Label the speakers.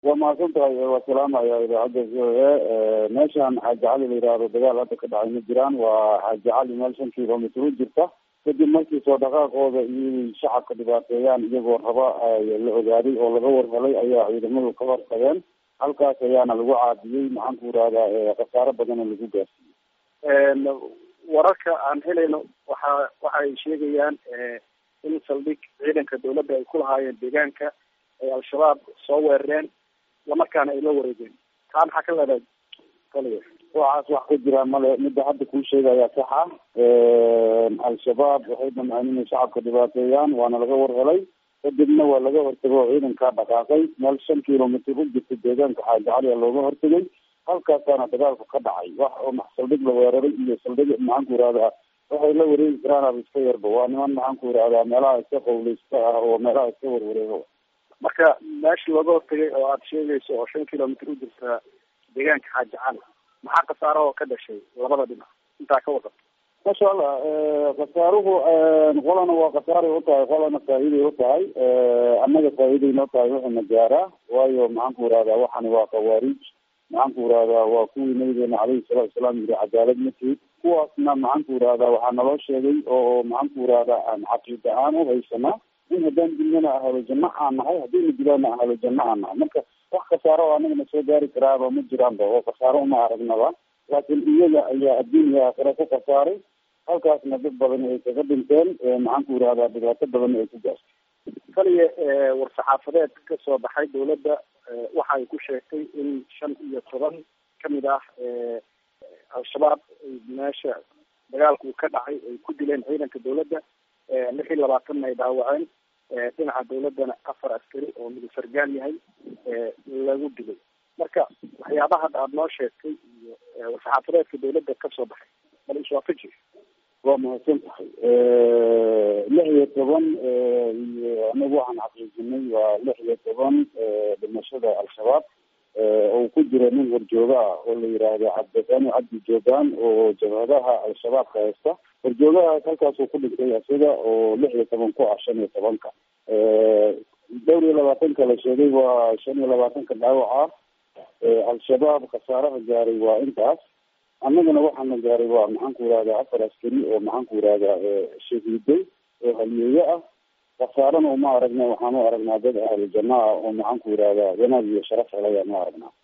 Speaker 1: waa mahadsan tahay waa salaamaya idaacadda v o a meeshaan xaaji cali la yidhaahdo dagaal hadda ka dhacay ma jiraan waa xaaji cali meel shan kilomitr u jirta kadib markii soo dhaqaaqooda iyo shacabka dhibaateeyaan iyagoo raba la ogaaday oo laga warhelay ayaa ciidamadu ka hortageen halkaas ayaana lagu caadiyey maxaan ku irahdaa khasaaro badana lagu gaarsiiyey
Speaker 2: wararka aan helayno waxa waxa ay sheegayaan in saldhig ciidanka dawladda ay ku lahaayeen deegaanka ay al-shabaab soo weerareen islamarkaana ay la wareegeen taa maxaa ka leedahay kaliya
Speaker 1: waxaas wax ka jira male midda hadda kuu sheegaya sax ah al-shabaab waxay damceen inay shacabka dhibaateeyaan waana laga warhelay kadibna waa laga hortagay oo ciidankaa dhaqaaqay meel shan kilomitr u jirta deegaanka xaaji cali a looga hortagay halkaasaana dagaalku ka dhacay wax oo saldhig la weeraray iyo saldhig maxaan ku irahdaa waxay la wareegi karaan iska yarba waa niman maxaan ku irahdaa meelaha iska qawleysta ah oo meelaha iska warwareego
Speaker 2: marka meesha looga hortagay oo aada sheegayso oo shan kilomitr u jirta deegaanka xaaji cali maxaa khasaaro oo ka dhashay labada dhinac intaa ka wadan
Speaker 1: masha allah khasaaruhu qolana waa khasaaray u tahay qolana faa'iiday u tahay annaga faa'iiday noo tahay wuxuuna gaaraa waayo maxaan ku irahdaa waxani waa khawaarij maxaan ku irahdaa waa kuwii nabigeena caleyhi salatu salaam yiri cadaalad ma tihid kuwaasna maxaan ku irahdaa waxaa naloo sheegay oo maxaan ku irahdaa aan caqiida aan u haysanaa in haddaan dilnana ahalo janno aan nahay haddayna dilaana ahalo janno aan nahay marka wax khasaaro oo anagana soo gaari karaaba ma jiraanba oo khasaaro uma aragnaba laakiin iyaga ayaa adduun iyo aakhira ku khasaaray halkaasna dad badan ay kaga dhinteen maxaan ku irahdaa dhibaato badan ay ku gaartay
Speaker 2: kaliya war-saxaafadeed ka soo baxay dawladda waxa ay ku sheegtay in shan iyo toban kamid ah al-shabaab meesha dagaalku ka dhacay ay ku dileen ciidanka dawladda lix iyo labaatanna ay dhaawaceen dhinaca dawladdana afar askari oo midug sargaal yahay lagu dilay marka waxyaabaha hadda aada noo sheegtay iyo war-saxaafadeedka dawladda kasoo baxay bal iswaafaji
Speaker 1: waa mahadsan tahay lix iyo toban iyo anagu waxaan xaqiijinay waa lix iyo toban dhimashada al-shabaab oo ku jira nin horjooga ah oo la yidhaahdo cabdifani cabdi joogaan oo jabhadaha al-shabaabka haysta horjoogahaas halkaasuu ku dhintay isaga oo lix iyo toban ku ah shan iyo tobanka dhowr iyo labaatanka la sheegay waa shan iyo labaatanka dhaawac ah al-shabaab khasaaraha gaaray waa intaas annagana waxaana gaaray waa maxaan ku irahdaa afar askari oo maxaan ku irahdaa shahiiday oo haliyeeye ah khasaarana uma aragna waxaan u aragnaa dad ahlu janno ah oo maxaan ku irahdaa wanaag iyo sharaf helay aan u aragnaa